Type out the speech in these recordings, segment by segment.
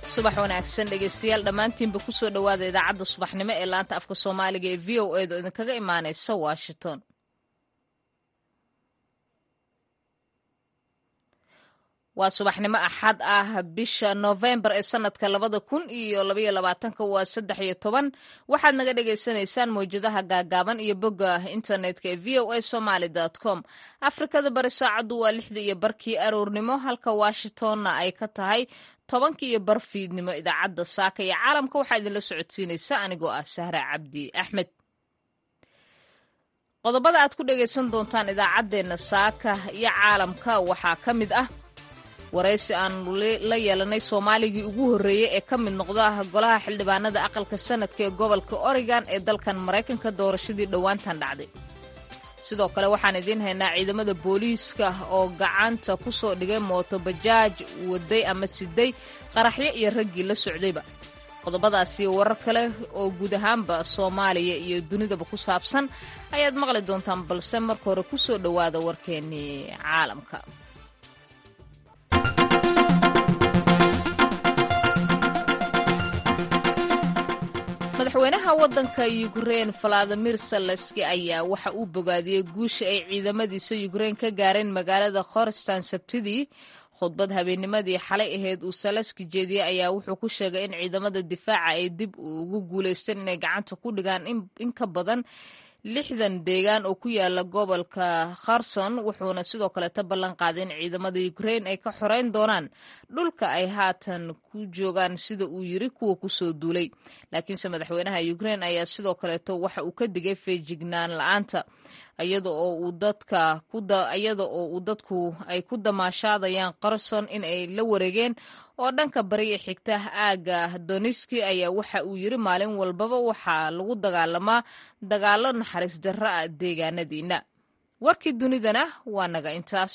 subax wanaagsan dhegaystayaal dhammaantiinba ku soo dhowaada idaacadda subaxnimo ee laanta afka soomaaliga ee v o eeda oo idinkaga imaanaysa washington waa subaxnimo axad ah bisha noofembar ee sanadka labada kun iyo labaiyo labaatanka waa saddex iyo toban waxaad naga dhagaysanaysaan mawjadaha gaagaaban iyo bogga internetka ee v o a somaly com afrikada bari saacaddu waa lixda iyo barkii aroornimo halka washingtonna ay ka tahay tobankii iyo bar fiidnimo idaacadda saaka iyo caalamka waxaa idinla socodsiinaysa anigoo ah sahra cabdi axmed qodobada aad ku dhagaysan doontaan idaacaddeenna saaka iyo caalamka waxaa ka mid ah waraysi aanu la yeelanay soomaaligii ugu horreeyey ee ka mid noqda golaha xildhibaanada aqalka sanadka ee gobolka oregon ee dalkan maraykanka doorashadii dhowaantan dhacday sidoo kale waxaan idiin haynaa ciidamada booliiska oo gacanta ku soo dhigay mooto bajaaj waday ama siday qaraxyo iyo raggii la socdayba qodobadaasi warar kale oo guud ahaanba soomaaliya iyo dunidaba ku saabsan ayaad maqli doontaan balse marka hore ku soo dhowaada warkeennii caalamka madaxweynaha waddanka yukrein valadimir saleski ayaa waxa uu bogaadiyey guusha ay ciidamadiisa yukrein ka gaareen magaalada khorstan sabtidii khudbad habeennimadii xalay ahayd uu saleski jeediyey ayaa wuxuu ku sheegay in ciidamada difaaca ay dib ugu guulaysteen inay gacanta ku dhigaan in ka badan lixdan deegaan oo ku yaala gobolka kherson wuxuuna sidoo kaleeta ballan qaaday in ciidamada ukrain ay ka xoreyn doonaan dhulka ay haatan ku joogaan sida uu yiri kuwa kusoo duulay laakiinse madaxweynaha ukrain ayaa sidoo kaleeto waxa uu ka digay feejignaan la-aanta iyada oo uu dadka iyada oo uu dadku ay ku damaashaadayaan kherson in ay la wareegeen oo dhanka bariga xigta aagga doniski ayaa waxa uu yiri maalin walbaba waxaa lagu dagaalamaa dagaalo naxariis darro ah deegaanadiina warkii dunidana waa naga intaas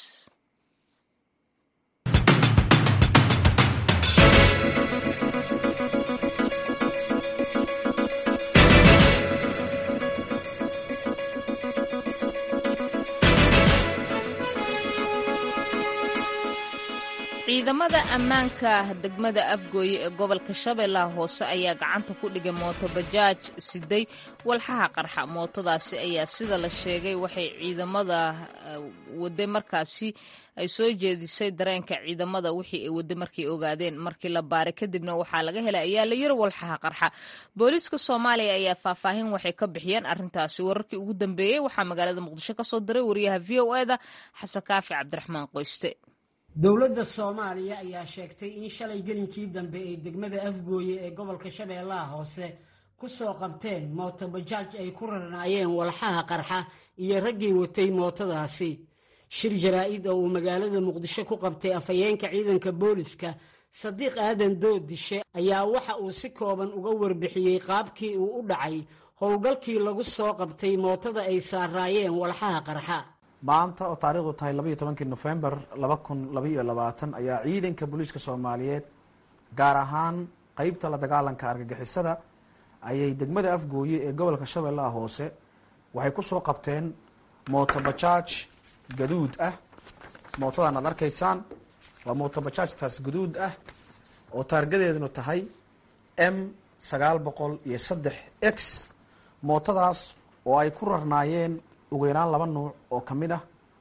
ciidamada ammaanka degmada afgooye ee gobolka shabeellaha hoose ayaa gacanta ku dhigay mooto bajaaj siday walxaha qarxa mootadaasi ayaa sida la sheegay waxay ciidamada wade markaasi ay soo jeedisay dareenka ciidamada wixii ay wade markay ogaadeen markii la baaray kadibna waxaa laga helay ayaa la yiri walxaha qarxa booliiska soomaaliya ayaa faahfaahin waxay ka bixiyeen arrintaasi wararkii ugu dambeeyey waxaa magaalada muqdisho kasoo diray wariyaha v o eda xasan kaafi cabdiraxmaan qoyste dowladda soomaaliya ayaa sheegtay in shalay gelinkii dambe ee degmada afgooye ee gobolka shabeellaha hoose ku soo qabteen mooto bajaaj ay ku rarnaayeen walxaha qarxa iyo raggii watay mootadaasi shir jaraa-id oo uu magaalada muqdisho ku qabtay afhayeenka ciidanka booliska sadiiq aadan doodishe ayaa waxa uu si kooban uga warbixiyey qaabkii uu u dhacay howlgalkii lagu soo qabtay mootada ay saaraayeen walxaha qarxa maanta oo taarikhdu tahay labaiyo tobankii nofembar laba kun labaiyo labaatan ayaa ciidanka booliiska soomaaliyeed gaar ahaan qeybta la dagaalanka argagixisada ayay degmada afgooye ee gobolka shabeellaha hoose waxay ku soo qabteen mooto bajaaj gaduud ah mootadan aad arkaysaan waa mooto bajaajtaas gaduud ah oo taargadeedunu tahay m sagaal boqol iyo saddex x mootadaas oo ay ku rarnaayeen ugu yaraan laba nuuc oo ka mid ah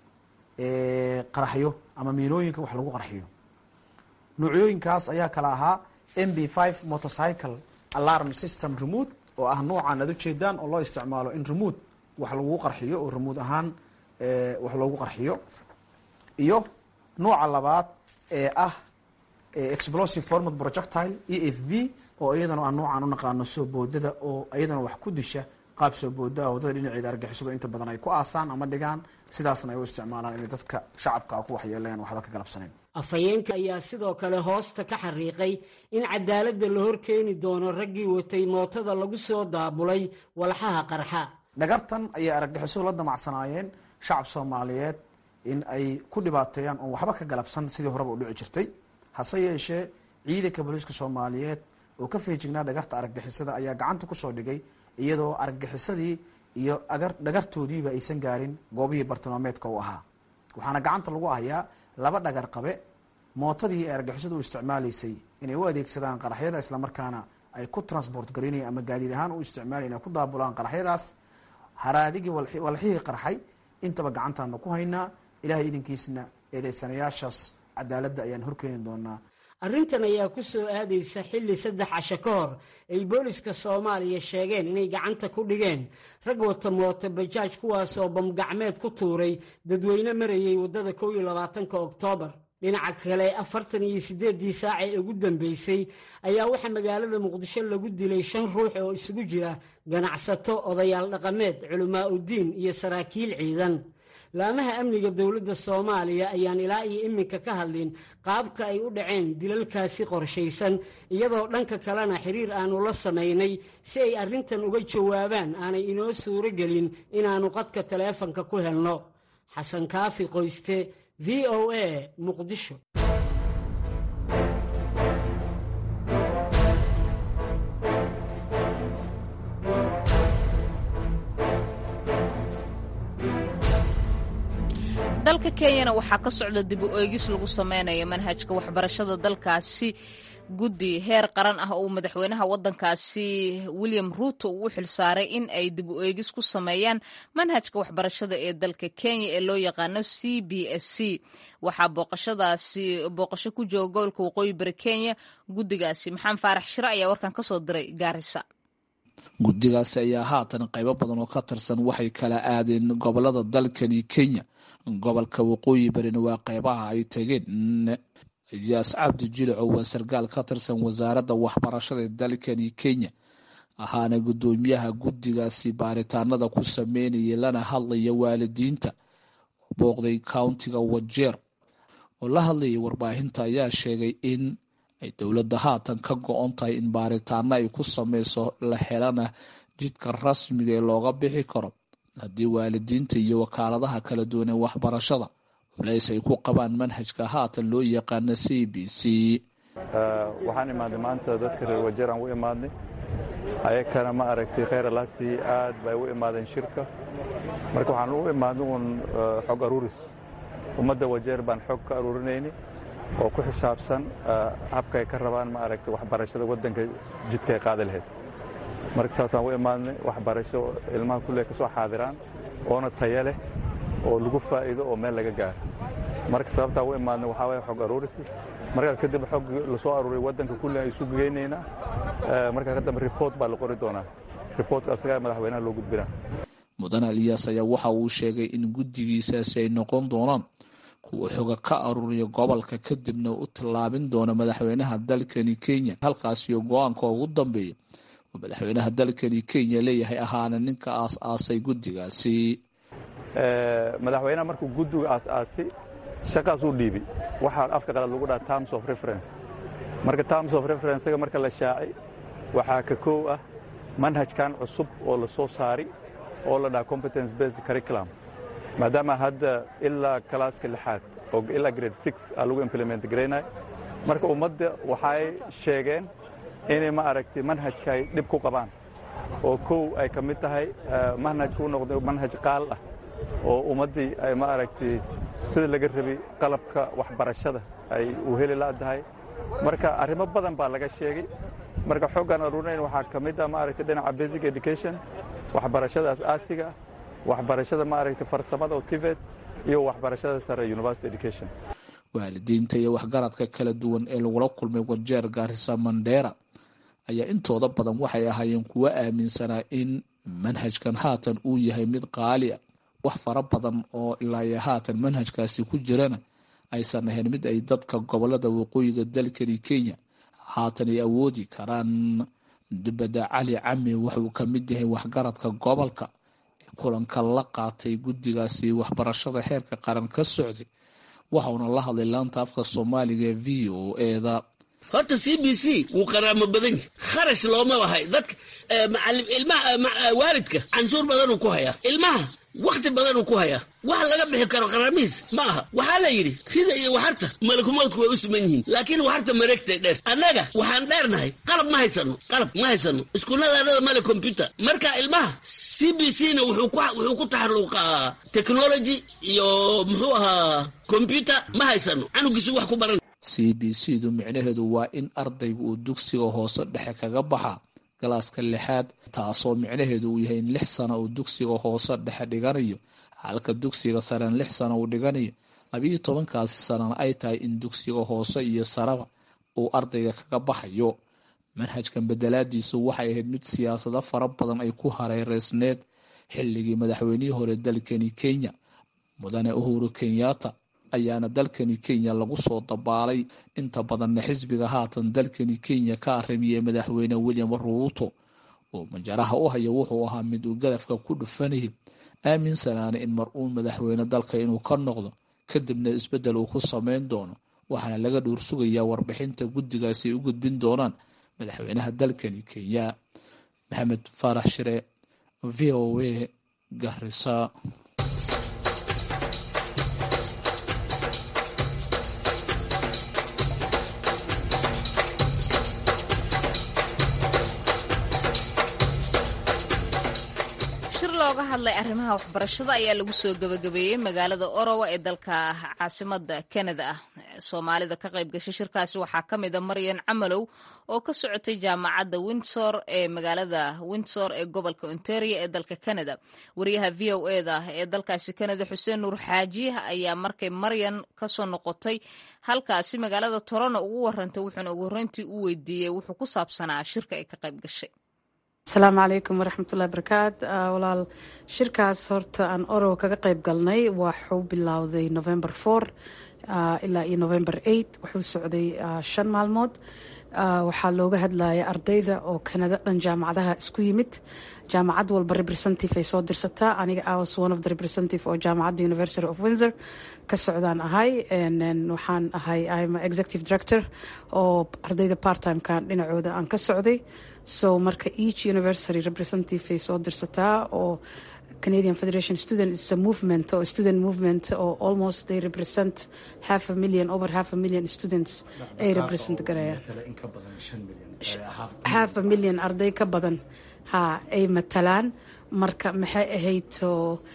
qaraxyo ama miilooyinka wax lagu qarxiyo nuucyooyinkaas ayaa kala ahaa m b five motorcycle alarm system remote oo ah nuucan aad ujeedaan oo loo isticmaalo in remote wax lagu qarxiyo oo remote ahaan wax loogu qarxiyo iyo nuuca labaad ee ah explosive format projectile e f b oo iyadana ah nuucan unaqaano soo boodada oo iyadana wax ku disha qaab soo boodaa wadada dhinaceeda argixisadu inta badan ay ku aasaan ama dhigaan sidaasna ay u isticmaalaan inay dadka shacabka ku waxyeeleen waxba ka galabsanayn afhayeenka ayaa sidoo kale hoosta ka xariiqay in cadaaladda la hor keeni doono raggii watay mootada lagu soo daabulay walxaha qarxa dhagartan ayay argagixisadu la damacsanaayeen shacab soomaaliyeed in ay ku dhibaateeyaan oon waxba ka galabsan sidii horeba u dhici jirtay hase yeeshee ciidanka booliiska soomaaliyeed oo ka feejignaa dhagarta argagixisada ayaa gacanta kusoo dhigay iyadoo argagixisadii iyo dhagartoodiiba aysan gaarin goobihii bartilmaameedka u ahaa waxaana gacanta lagu hayaa laba dhagar qabe mootadii ay argagixisadu u isticmaalaysay inay u adeegsadaan qaraxyada islamarkaana ay ku transport garinayan ama gaadiid ahaan u isticmaalayan ay ku daabulaan qaraxyadaas haraadigii walxihii qarxay intaba gacantaana ku haynaa ilahay idinkiisna eedeysanayaashaas cadaaladda ayaan horkeeni doonaa arrintan ayaa ku soo aadaysa xilli saddex casho ka hor ay booliska soomaaliya sheegeen inay gacanta ku dhigeen rag wata mooto bajaaj kuwaasoo bamgacmeed ku tuuray dadweyne marayay waddada kow iyo labaatanka oktoobar dhinaca kale afartan iyo siddeeddii saac ee ugu dambeysay ayaa waxaa magaalada muqdisho lagu dilay shan ruux oo isugu jira ganacsato odayaal dhaqameed culamaa uddiin iyo saraakiil ciidan laamaha amniga dowladda soomaaliya ayaan ilaa iyo iminka ka hadlin qaabka ay u dhaceen dilalkaasi qorshaysan iyadoo dhanka kalena xiriir aanu la samaynay si ay arrintan uga jawaabaan aanay inoo suuro gelin inaannu qadka taleefanka ku helno xasan kaafi qoyste v o a muqdisho dalka kenyana waxaa ka socda dib u eegis lagu sameynayo manhajka waxbarashada dalkaasi guddi heer qaran ah oo madaxweynaha waddankaasi william ruuto uu u xilsaaray in ay dib u eegis ku sameeyaan manhajka waxbarashada ee dalka kenya ee loo yaqaano c b s c waxaa booqashadaasi booqasho ku jooga gobolka waqooyi bari kenya guddigaasi maxamed faarax shire ayaa warkan ka soo diray gaarisa guddigaasi ayaa haatan qaybo badan oo ka tirsan waxay kala aadeen gobolada dalkani kenya gobolka waqooyi barina waa qeybaha ay tageen iyaas cabdi jilico waa sarkaal ka tirsan wasaaradda waxbarashada ee dalkani kenya ahaana guddoomiyaha guddigaasi baaritaanada ku sameynaya lana hadlaya waalidiinta booqday countiga wajeer oo la hadlayay warbaahinta ayaa sheegay in ay dowladda haatan ka go-on tahay in baaritaano ay ku sameyso la helana jidka rasmiga ee looga bixi karo haddii waalidiinta iyo wakaaladaha kala duwan ee waxbarashada culays ay ku qabaan manhajka haatan loo yaqaano c b c waxaan imaadnay maanta dadka reer wajeer aan u imaadnay ayakana ma aragtay kheyr alaasi aad bay u imaadeen shirka marka waxaan u imaadnay uun xog aruuris ummadda wajeer baan xog ka aruurinayni oo ku xisaabsan habka ay ka rabaan ma aragtay waxbarashada waddanka jidka ay qaadi lahayd marka saasaan u imaadnay waxbarasho ilmaha kulle ka soo xaadiraan oona taya leh oo lagu faa'iido oo meel laga gaaro marka sababtaa u imaadnay waxaa waye xog aruurisis markaa kadib xog lasoo aruuriya waddanka kulle ay isu geynaynaa markaa kadambe report baa la qori doonaa reportka asagaa madaxweynaha loo gudbinaa mudan aliyaas ayaa waxa uu sheegay in guddigiisaasi ay noqon doonaan kuwa xoga ka aruuriya gobolka kadibna u tallaabin doona madaxweynaha dalkani kenya halkaasiyo go-aanka ugu dambeeya oo madaxweynaha dalkani kenya leeyahay ahaana ninka aas-aasay guddigaasi madaxweynaha markuu guddiga aas-aasi shaqaas uu dhiibi waxaa afka qalad lagu dhaha terms of reference marka terms of referencega marka la shaaci waxaa ka koow ah manhajkan cusub oo la soo saari oo la dhaha competence based curriculum maadaama hadda ilaa kalaaska lixaad oo ilaa grade six aa lagu implement garaynay marka ummadda waxay sheegeen inay ma aragtay manhajka ay dhib ku qabaan oo kow ay ka mid tahay manhajka u noqday manhaj qaal ah oo ummaddii ay ma aragtay sida laga rabay qalabka waxbarashada ay u heli la'dahay marka arrimo badan baa laga sheegay marka xoggaan aruurinayn waxaa ka mid ah ma aragtay dhinaca basic education waxbarashada as-aasiga waxbarashada ma aragtay farsamada oo tivet iyo waxbarashada sare university education waalidiinta iyo waxgaradka kala duwan ee lagula kulmay wajeer gaarisa mandheera ayaa intooda badan waxay ahaayeen kuwo aaminsanaa in manhajkan haatan uu yahay mid qaali a wax fara badan oo ilaayo haatan manhajkaasi ku jirana aysan ahayn mid ay dadka gobolada waqooyiga dalkani kenya haatan ay awoodi karaan dibadda cali cami wuxuu ka mid yahay waxgaradka gobolka ee kulanka la qaatay guddigaasi waxbarashada heerka qaran ka socday waxauna la hadlay laanta afka soomaaliga ee v o eda horta c b c wuu qaraamo badan yahi kharash looma lahay dadka macalim ilmaha waalidka canshuur badanuu ku hayaa ilmaha wakhti badanuu ku hayaa wax laga bixi karo qaraamihiis ma aha waxaa la yidhi rida iyo waxarta malakumoodku way u siman yihiin laakiin waxarta mareegtay dheer annaga waxaan dheernahay qalab ma haysano qalab ma haysano iskuulladaanada male combyuter marka ilmaha c b c na wuxuu ku taxalluuqaa technology iyo muxuu ahaa combyuter ma haysano canugiisu wax ku baran c b c du micnaheedu waa in ardaygu uu dugsiga hoose dhexe kaga baxa galaaska lixaad taasoo micnaheedu uu yahay in lix sano uu dugsiga hoose dhexe dhiganayo halka dugsiga sarena lix sano uu dhiganayo labiiyo tobankaasi sanana ay tahay in dugsiga hoose iyo saraba uu ardayga kaga baxayo manhajkan bedelaadiisu waxay ahayd mid siyaasado fara badan ay ku hareereysneed xilligii madaxweynihii hore dalkani kenya mudane uhuru kenyatta ayaana dalkani kenya lagu soo dabaalay inta badanna xisbiga haatan dalkani kenya ka arimiyey madaxweyne william ruuto oo majaraha u haya wuxuu ahaa mid uu gadafka ku dhufanayay aaminsanaana in mar-uun madaxweyne dalka inuu ka noqdo kadibna isbeddel uu ku sameyn doono waxaana laga dhuur sugayaa warbixinta guddigaasi ay u gudbin doonaan madaxweynaha dalkani kenya maxamed faarax shire v o a garisa looga hadlay arrimaha waxbarashada ayaa lagu soo gebagabeeyey magaalada orowa ee dalka caasimada kanada ah soomaalida ka qayb gashay shirkaasi waxaa ka mid a maryan camalow oo ka socotay jaamacadda windsor ee magaalada windsor ee gobolka ontario ee dalka canada wariyaha v o eda ee dalkaasi canada xuseen nuur xaaji ayaa markay maryan kasoo noqotay halkaasi magaalada torono ugu warantay wuxuuna ugu horreyntii u weydiiyey wuxuu ku saabsanaa shirka ay ka qayb gashay asalaamu calaykum waraxmatullahi barakaat walaal shirkaas horta aan orow kaga qayb galnay waxuu bilowday november four ilaa iyo november eight wuxuu socday shan maalmood waxaa looga hadlaya ardayda oo kanada dhan jaamacadaha isku yimid jaamacad walba representative ay soo dirsataa aniga awas one of the representative oo jaamacadda university of windsor ka socdaan ahay waxaan ahay im executive director oo ardayda part-timekan dhinacooda aan ka socday so marka each university representative ay soo dirsataa oo canadian federation student is a movement or student movement or almost they represent half a million over half a million students ay represent garayaan half a million arday ka badan ha ay matalaan marka maxay ahaydoo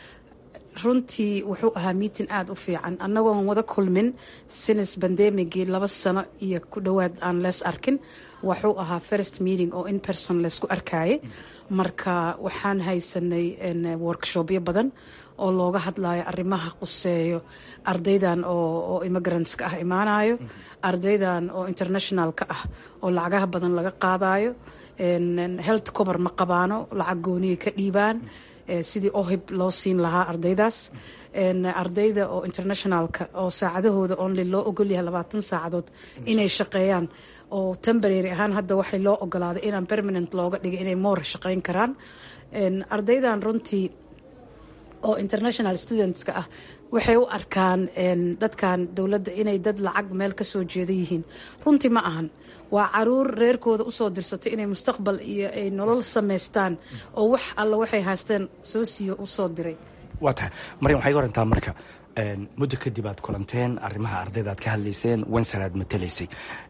runtii wuxuu ahaa meeting aada u fiican annagoon wada kulmin sinis bandemigii laba sano iyo ku dhowaad aan lees arkin wuxuu ahaa first meeting oo in person laysku arkayay marka waxaan haysanay workshopyo badan oo looga hadlayo arrimaha quseeyo ardaydan oo immigrantska ah imaanayo ardaydan oo internationalka ah oo lacagaha badan laga qaadayo health cover ma qabaano lacag gooniyay ka dhiibaan sidii ohib loo siin lahaa ardaydaas ardayda oo internationalka oo saacadahooda only loo ogolyahay labaatan saacadood inay shaqeeyaan oo temporary ahaan hadda waxay loo ogolaaday inaan permanent looga dhigay inay moor shaqeyn karaan ardaydan runtii oo international studentska ah waxay u arkaan dadkan dowladda inay dad lacag meel ka soo jeeda yihiin runtii ma ahan waa caruur reerkooda usoo dirsatay inay mustaqbal iyo ay nolol samaystaan oo wax alla waxay haysteen soo siiyo usoo diray waa tahay maryan waxay ga warantaa marka muddo kadib aad kulanteen arrimaha ardayda aad ka hadlayseen wenser aad matalaysay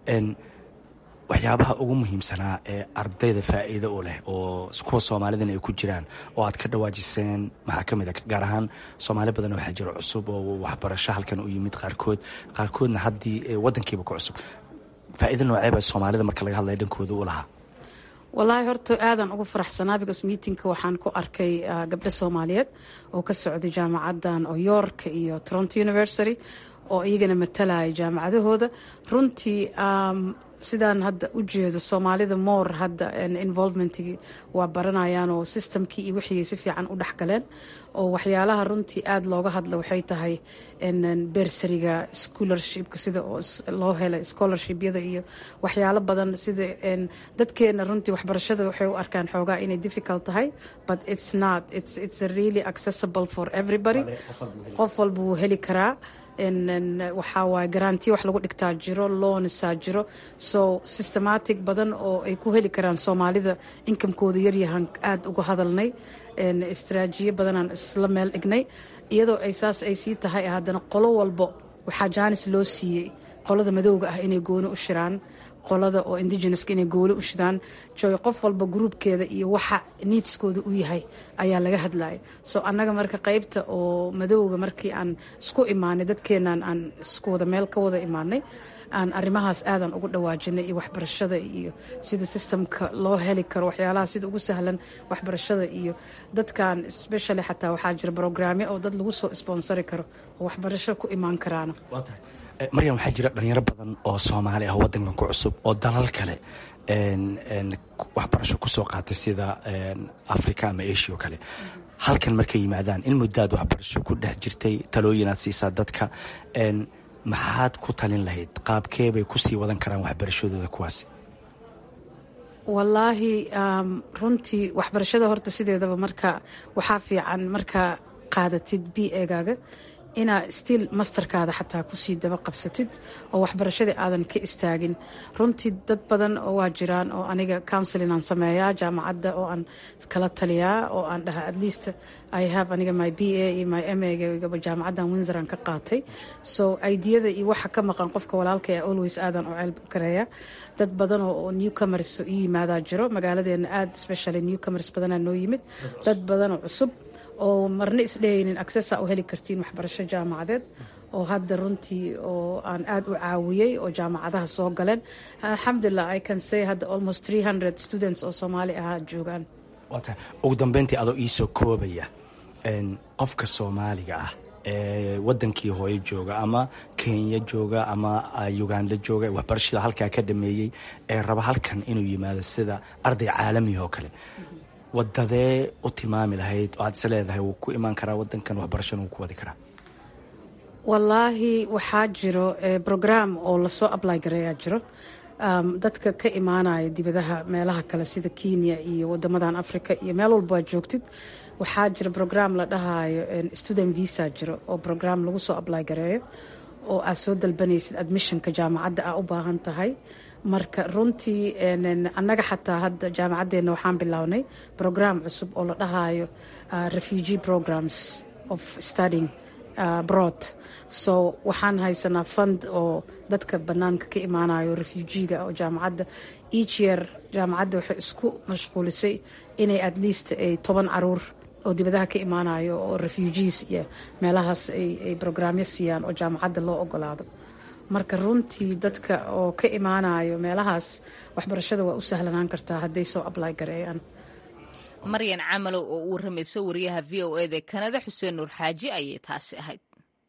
waxyaabaha ugu muhiimsanaa ee ardayda faa'iido u leh oo kuwa soomaalidana ay ku jiraan oo aad ka dhawaajiseen maxaa ka mid a gaar ahaan soomaali badan waxaa jiro cusub oo waxbarasho halkan u yimid qaarkood qaarkoodna haddii waddankiiba ku cusub faa'iido nooceeba soomaalida marka laga hadlaya dhankooda u lahaa wallaahi horta aadan ugu faraxsanaa because meetingka waxaan ku arkay gabdho soomaaliyeed oo ka socday jaamacaddan oo york iyo toronto university oo iyagana matalaya jaamacadahooda runtii sidaan hadda u jeedo soomaalida moor hadda involvementkii waa baranayaan oo systemkii iyo wixii si fiican u dhexgaleen oo waxyaalaha runtii aada looga hadla waxay tahay bersariga scholarshipka sida loo helay scholarshipyada iyo waxyaalo badan sida dadkeena runtii waxbarashada waxay u arkaan xoogaa inay difficult tahay but it's not it's it's really accessible for everybody qof walba wuu heli karaa waxaa waaye garantiya wax lagu dhigtaa jiro loonisaa jiro so systematic badan oo ay ku heli karaan soomaalida inkamkooda yaryahan aada uga hadalnay istraajiyo badanaan isla meel dhignay iyadoo ay saas ay sii tahay haddana qolo walbo waxaa jaanis loo siiyey qolada madowga ah inay gooni u shiraan qolada oo indigeneska inay gooli u shidaan joy qof walba gruubkeeda iyo waxa niidskooda u yahay ayaa laga hadlaya so annaga marka qeybta oo madowga markii aan isku imaanay dadkeenan aan isku wada meel ka wada imaanay aan arrimahaas aadan ugu dhawaajinay iyo waxbarashada iyo sida sistamka loo heli karo waxyaalaha sida ugu sahlan waxbarashada iyo dadkan specially xataa waxaa jira brograamyo oo dad lagu soo sponsori karo oo waxbarasho ku imaan karaana maryan waxaa jira dhalinyaro badan oo soomaali ah wadankan ku cusub oo dalal kale waxbarasho kusoo qaatay sida africa ama asia oo kale halkan markay yimaadaan in muddaad waxbarasho ku dhex jirtay talooyin aad siisaa dadka maxaad ku talin lahayd qaabkee bay kusii wadan karaan waxbarashadooda kuwaasi wallaahi runtii waxbarashada horta sideedaba marka waxaa fiican markaa qaadatid b egaaga inaa stiil masterkaada xataa kusii daba qabsatid oo waxbarashadii aadan ka istaagin runtii dad badan oo waa jiraan oo aniga counseling aan sameeyaa jaamacadda oo aan kala taliyaa oo aan dhaha at least i have aniga my b a iyo my m agaba jaamacaddan windsor aan ka qaatay so ideyada iyo waxa ka maqan qofka walaalka ee always aadan oo ceelb kareeya dad badan oo newcomers i yimaadaa jiro magaaladeena aad specially newcomers badanaa noo yimid dad badan oo cusub oo marna isdhehaynin accessa u heli kartiin waxbarasho jaamacadeed oo hadda runtii oo aan aad u caawiyey oo jaamacadaha soo galeen alxamdulilah i can say hadda almost three hundred students oo soomaali ahaa joogaan waata ugu dambeyntii adoo iisoo koobaya qofka soomaaliga ah ee wadankii hooyo jooga ama kenya jooga ama uganda jooga waxbarashada halkaa ka dhameeyey ee raba halkan inuu yimaado sida arday caalamiga oo kale wadadee u tilmaami lahayd oo aad is leedahay wuu ku imaan karaa wadankan waxbarashana wuu ku wadi karaa wallaahi waxaa jiro brogram oo lasoo ably gareeyaa jiro dadka ka imaanaya dibadaha meelaha kale sida kenya iyo wadamadan africa iyo meel walba waa joogtid waxaa jira brogram la dhahayo student visa jiro oo brogram lagu soo ably gareeyo oo aad soo dalbanaysid admissionka jaamacadda aa u baahan tahay marka runtii annaga xataa hadda jaamacaddeena waxaan bilownay brogram cusub oo la dhahayo refugee programs of studying broad so waxaan haysanaa fund oo dadka banaanka ka imaanayo refugiga oo jaamacadda each year jaamacadda waxay isku mashquulisay inay at least ay toban caruur oo dibadaha ka imaanayo oo refugees iyo meelahaas ay brograamyo siiyaan oo jaamacadda loo ogolaado marka runtii dadka oo ka imaanayo meelahaas waxbarashada waa u sahlanaan kartaa hadday soo ably gareeyaan maryan camalow oo u waramaysa wariyaha v o eda kanada xuseen nuur xaaji ayay taasi ahayd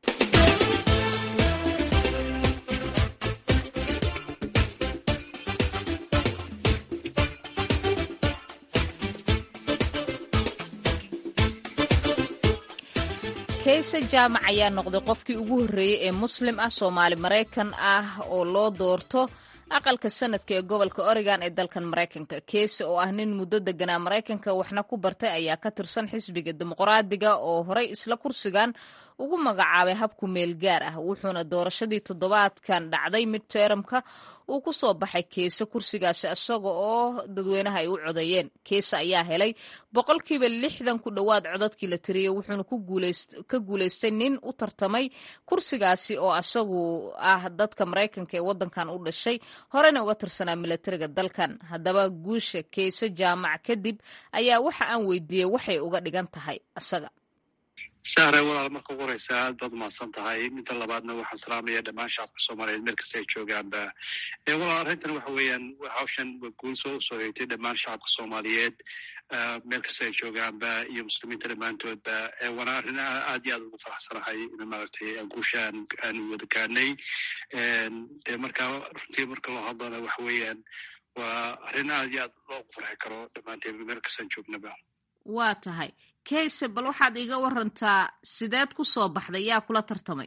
kayse jaamac ayaa noqday qofkii ugu horreeyey ee muslim ah soomaali maraykan ah oo loo doorto aqalka sanadka ee gobolka oregon ee dalkan maraykanka keese oo ah nin muddo deganaa maraykanka waxna ku bartay ayaa ka tirsan xisbiga dimuqraadiga oo horey isla kursigan ugu magacaabay habku meel gaar ah wuxuuna doorashadii toddobaadkan dhacday mid teeramka uu ku soo baxay keese kursigaasi isaga oo dadweynaha ay u codeeyeen keese ayaa helay boqolkiiba lixdan ku dhowaad codadkii la tiriyey wuxuuna ka guulaystay nin u tartamay kursigaasi oo isagu ah dadka maraykanka ee wadankan u dhashay horena uga tirsanaa milatariga dalkan haddaba guusha keese jaamac kadib ayaa waxa aan weydiiyey waxay uga dhigan tahay isaga sahre walaal marka ugu horeysa aad baad umahadsan tahay midda labaadna waxaan salaamaya dhammaan shacabka soomaaliyeed meel kasta ay joogaanba walaal arrintan waxa weeyaan hawshan waa guul soo usoo hegtay dhammaan shacabka soomaaliyeed meel kasta ay joogaanba iyo muslimiinta dhammaantoodba waana arrin aad iyo aad ugu faraxsanahay in maaragtay guusha aan wada gaanay de marka runtii marka loo hadlana waxa weeyaan waa arrin aad iyo aad loogu farxi karo dhammaanteen meel kastaan joognaba waa tahay kayse bal waxaad iga warantaa sideed ku soo baxday yaa kula tartamay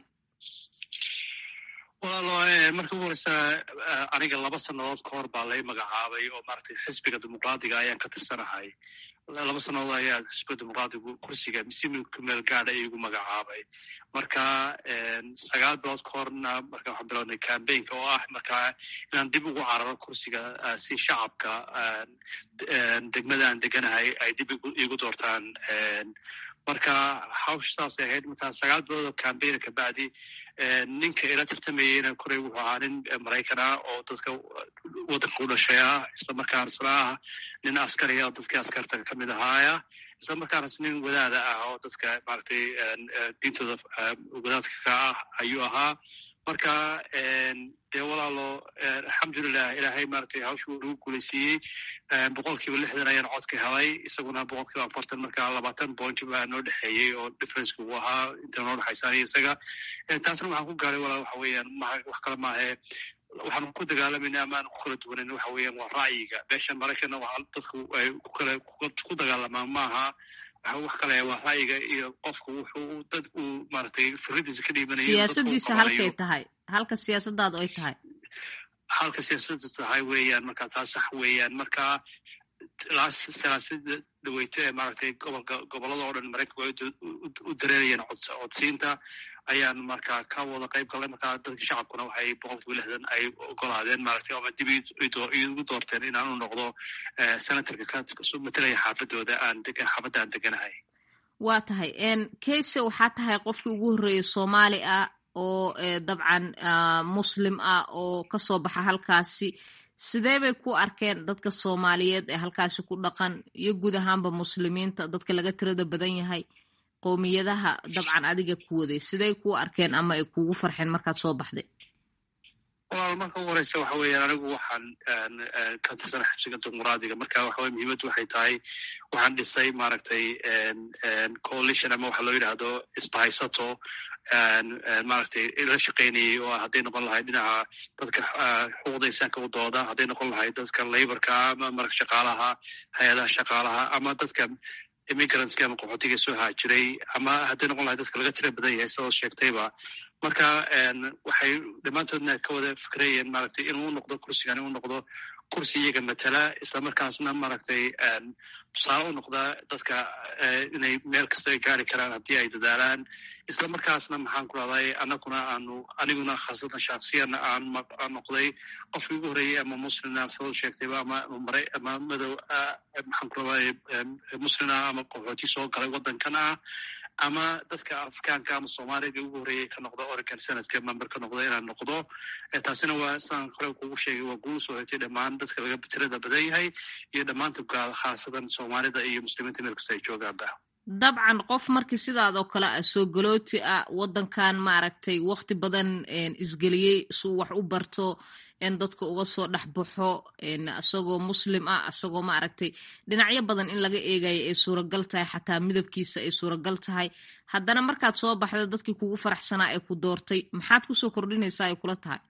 walaalo marka ugu horeysa aniga laba sannadood ka hor baa lay magacaabay oo maaragtay xisbiga dimuqraadiga ayaan ka tirsanahay laba sannadood ayaa xisbiga dimuqraadigu kursiga misiimilka meel gaada igu magacaabay marka sagaal bilood ka horna marka waxaan bilownay cambaynka oo ah markaa inaan dib ugu cararo kursiga si shacabka degmada aan deganahay ay dib igu doortaan marka hawsha saasay ahayd markaa sagaal bilood oo cambaina kabacdi ninka ila tartamayeyna koray wuxuu ahaa nin maraykan ah oo dadka waddanka u dhashay ah isla markaana isla ah nin askari ah oo dadkii askarta kamid ahaaya isla markaanas nin wadaada ah oo dadka maaragtay diintooda wadaadka ka ah ayuu ahaa marka dee walaalo alxamdulilah ilaahay maratay hawshu nagu guulaysiiyey boqol kiiba lixdan ayaan codka helay isaguna boqol kiiba afartan marka labaatan point baa noo dhexeeyey oo differenceka uu ahaa inta noo dhexaysa aniga isaga taasna waxaan ku gaaray walaal waxa weeyaan ma wax kale maahe waxaan ku dagaalamayna ama aan ku kala duwanan waxa weeyaan waa ra'yiga beesha maraykanna waa dadku ay ku kala ku dagaalamaan maaha wax kale waa ra'yiga iyo qofka wuxuu dad uu maaragtay fikradiisa ka dhiibanayo siyaasadiisa halkay tahay halka siyaasadaadu ay tahay halka siyaasada tahay weeyaan marka taas sax weeyaan marka siyaasada dhaweyto ee maaragtay gobolka gobolada oo dhan maraykanku ay u dareerayeen codsiinta ayaan marka ka wada qayb galnay marka dadka shacabkuna waxay boqol kiiba lixdan ay ogolaadeen maaragtay ama dib igu doorteen inaan u noqdo senatorka ka matalaya xaafadooda aan degan xaafadda aan deganahay waa tahay kayse waxaa tahay qofkii ugu horreeyay soomaali ah oo dabcan muslim ah oo kasoo baxa halkaasi sidee bay ku arkeen dadka soomaaliyeed ee halkaasi ku dhaqan iyo guud ahaanba muslimiinta dadka laga tirada badan yahay qowmiyadaha dabcan adiga ku waday siday ku arkeen ama ay kugu farxeen markaad soo baxday walaal marka ugu horeysa waxa weeyaan anigu waxaan ka tirsana xabsiga dimuqraadiga marka waxa weye muhiimaddu waxay tahay waxaan dhisay maaragtay coalition ama waxa loo yidhaahdo isbahaysato maaragtay la shaqaynayay oo hadday noqon lahayd dhinaca dadka xuquuqda insaanka u dooda hadday noqon lahayd dadka laborka ama marka shaqaalaha hay-adaha shaqaalaha ama dadka immigrantska ama qaxootiga soo haajiray ama hadday noqon lahayd dadka laga tira badan yahay sidoo sheegtayba marka waxay dhammaantoodna ka wada fikrayeen maaragtay inuu noqdo kursigan inuu noqdo kursi iyaga matala islamarkaasna maaragtay tusaale u noqda dadka inay meel kasta ay gaari karaan haddii ay dadaalaan islamarkaasna maxaan ku rahday anaguna aanu aniguna khaasatan shaksiyana aan aan noqday qofkii ugu horreeyey ama muslina sidoo sheegtayba ama mara ama madow maxaan ku rahday muslina ama qaxooti soo galay waddankan ah ama dadka afrikaanka ama soomaaliga ugu horreeyay ka noqda oregon senadka member ka noqda inaan noqdo taasina waa sidaan hore kugu sheegay waa guul soo hetay dhammaan dadka laga tirada badan yahay iyo dhammaanta gaal khaasatan soomaalida iyo muslimiinta meel kasta ay joogaanba dabcan qof markii sidaadoo kale ah soo galooti ah waddankan maaragtay wakti badan isgeliyey suu wax u barto in dadka uga soo dhex baxo isagoo muslim ah isagoo maaragtay dhinacyo badan in laga eegayo ay suuragal tahay xataa midabkiisa ay suuragal tahay haddana markaad soo baxda dadkii kugu faraxsanaa ee ku doortay maxaad kusoo kordhinaysaa ay kula tahay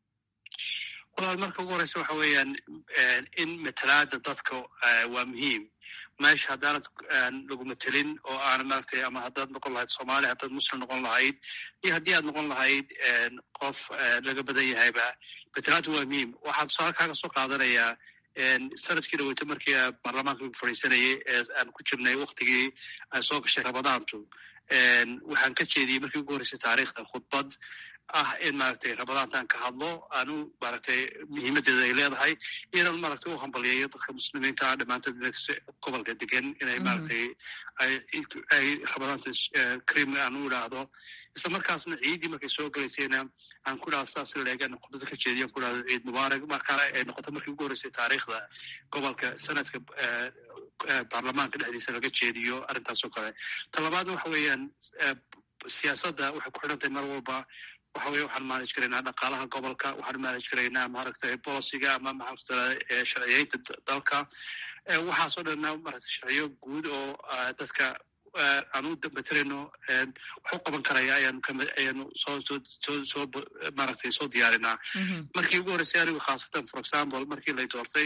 walaal marka ugu horeysa waxa weeyaan in matalaada dadka waa muhiim meesha haddaanad lagu matelin oo aan maaragtay ama haddaad noqon lahayd soomaali haddaad muslim noqon lahayd iyo haddii aad noqon lahayd qof laga badan yahayba matalaadu waa muhiim waxaan tusaale kaaga soo qaadanayaa sanadkii dhaweyta markii baarlamaanka lagu fadhiisanayay ee aan ku jirnay waktigii ay soo gashay ramadaantu waxaan ka jeediyey markii ugu horreysay taariikhda khudbad ah in maaragtay ramadaantaan ka hadlo aanu maaragtay muhiimadeeda ay leedahay inaan maaragtay u hambaliyayo dadka muslimiinta ah dhammaantood gobolka degan inay maaragtay ay ramadaanta cream aan u idhaahdo isla markaasna ciiddii markay soo galaysayna aan ku idhahdo sidaas leegan khudbada ka jeediyo aan ku idhahdo ciid mubaarak markaana ay noqoto markii ugu horreysay taariikhda gobolka sanadka baarlamaanka dhexdiisa laga jeediyo arrintaas oo kale talabaad waxa weeyaan siyaasadda waxay ku xidhan tahay mar walba waxa weye waxaan manage karaynaa dhaqaalaha gobolka waxaan manage karaynaa maaragtay boliciga ama maxaa sharciyeynta dalka waxaasoo dhanna maaragtay sharciyo guud oo dadka aan u materayno wax u qaban karaya ayaanu ayaanu soo soo soo soo maaragtay soo diyaarinaa markii ugu horreysay anigu khaasatan for example markii lay doortay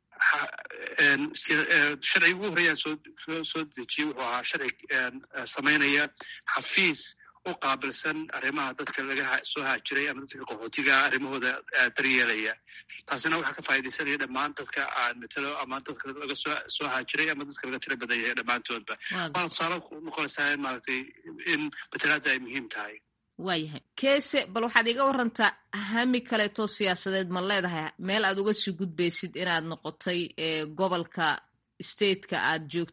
sharciga ugu horreeyaan soo soo dejiyey wuxuu ahaa sharci samaynaya xafiis u qaabilsan arrimaha dadka laga soo haajiray ama dadka qaxootiga arrimahooda daryeelaya taasina waxaa ka faaidaysanaya dhammaan dadka aan matelo ama dadka laga soo soo haajiray ama dadka laga tiro badan yahay dhammaantoodba waana tusaale noqonaysaa in maaragtay in matelaada ay muhiim tahay waayahay keese bal waxaad iga warantaa hami kaleetoo siyaasadeed ma leedahay meel aad uga sii gudbaysid inaad noqotay gobolka stateka aad joogtid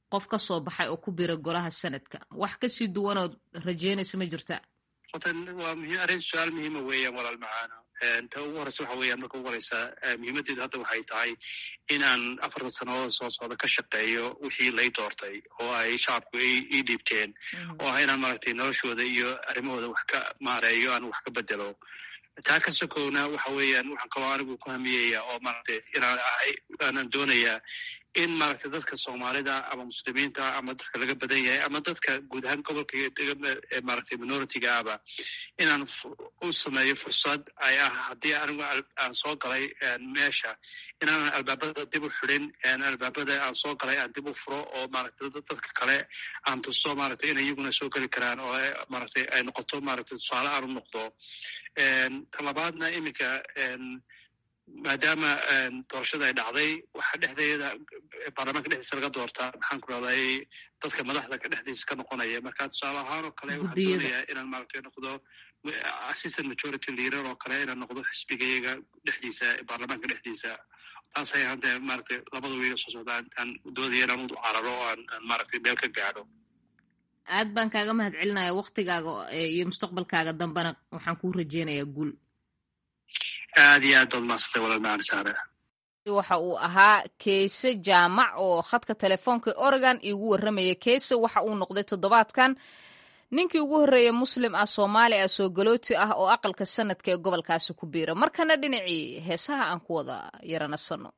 qof ka soo baxay oo ku bira golaha sanadka wax kasii duwanood rajeynaysa ma jirta hortan waa muhiim arrin su-aal muhiima weeyaan walaal macaano ta ugu horeysa waxa weeyaan marka ugu horeysa muhiimaddeedu hadda waxay tahay inaan afartan sannadood soo socda ka shaqeeyo wixii lay doortay oo ay shacabku ii dhiibteen oo ah inaan maaragtay noloshooda iyo arrimahooda wax ka maareeyo aan wax ka bedelo taa ka sokowna waxa weeyaan waxaan kaloo anigu ku hamiyaya oo maaragtay inaan ahay aanan doonayaa in maaragtay dadka soomaalida ama muslimiinta ama dadka laga badan yahay ama dadka guud ahaan gobolka maaragtay minoritiga ahba inaan u sameeyo fursad ay ah haddii anigu aan soo galay meesha inaanan albaabada dib u xidin albaabada aan soo galay aan dib u furo oo maaragtay dadka kale aan tuso maaragtay inay iyaguna soo geli karaan oo maaragtay ay noqoto maaragtay tusaale aan u noqdo talabaadna iminka maadaama doorashada ay dhacday waxaa dhexdeeda baarlamaanka dhexdiisa laga doortaa maxaan ku rahday dadka madaxda ka dhexdiisa ka noqonaya marka tusaale ahaan oo kale waxaan doonayaa inaan maaragtay noqdo assistant majority leader oo kale inaan noqdo xisbigayaga dhexdiisa baarlamaanka dhexdiisa taas ay hadda maaragtay labada wiiga soo socda aan doodaya inaan u cararo oo aan maaragtay meel ka gaadho aad baan kaaga mahad celinaya waktigaaga iyo mustaqbalkaaga dambena waxaan kuu rajeynayaa guul aad iyo aad baad maasantay walaal macali saare waxa uu ahaa keese jaamac oo khadka telefoonka oregon iigu warramaya keese waxa uu noqday toddobaadkan ninkii ugu horreeyey muslim ah soomaali ah soo galooti ah oo aqalka sanadka ee gobolkaasi ku biira markana dhinacii heesaha aan ku wada yaranasano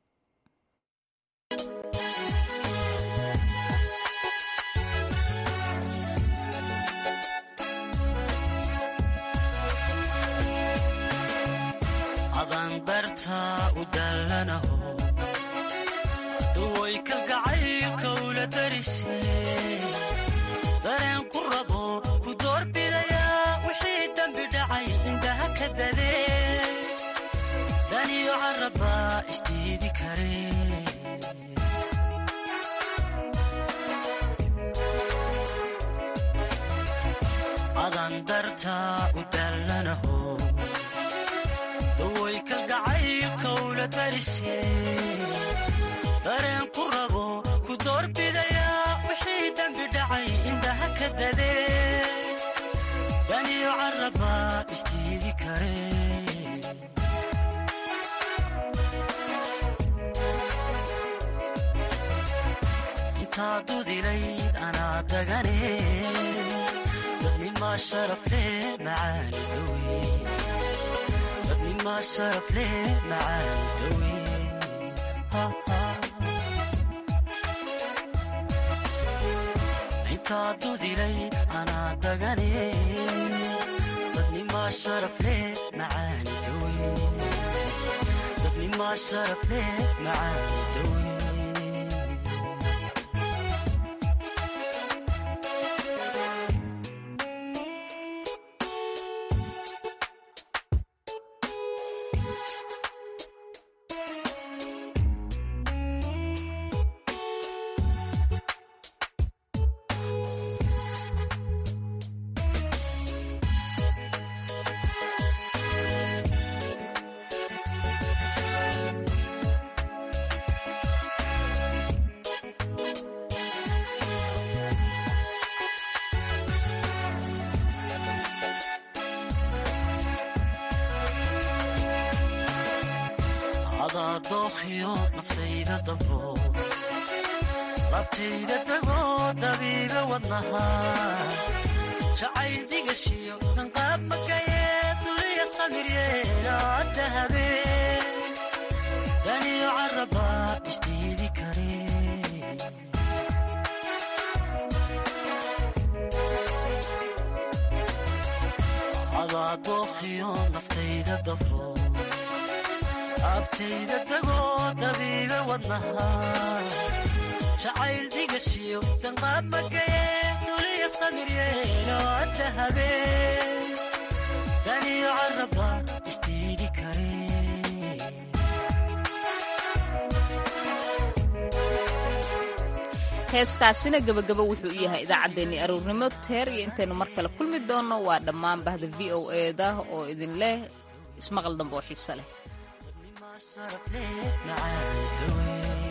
duway kalgacaylka ula darise dareen ku rabo ku doorbidayaa wixii dembi dhacay indhaha ka dadee daniyo carabba isdiidi kare adan dartaa u daallanaho duway kalgacaylka ula darise dareen ku rabo ku doorbidayaa wixii dembi dhacay indhaha ka dadee daniyo carabba isdiidi kare intaa dudilayd anaa dagane dadnimaa sharafle macaani dawe dadnimaa sharafle macaani dawe intaa dudilay anaa dagane dadnimaa sharafle macaani dawe dadnimaa sharafle macaani dawe dookhiyo naftayda dabro labtayda dagoo dabiiba wadnaha jacayl digashiyo danqaab makayee duliya samiryeelaa dahabee daniyo caraba isdiidi kare adaa dookhiyo naftayda dabro abtayda dagoo dabiiba wadnaha jacayl digashiyo danqaab makayee duliya samiryeeloo dahabee daniyo caraba isdiidi kare heeskaasina gebagaba wuxuu u yahay idaacaddeenii aroornimo teer iyo intaynu mar kale kulmi doonno waa dhammaan bahda v o eda oo idin leh ismaqal dambe oo xiise leh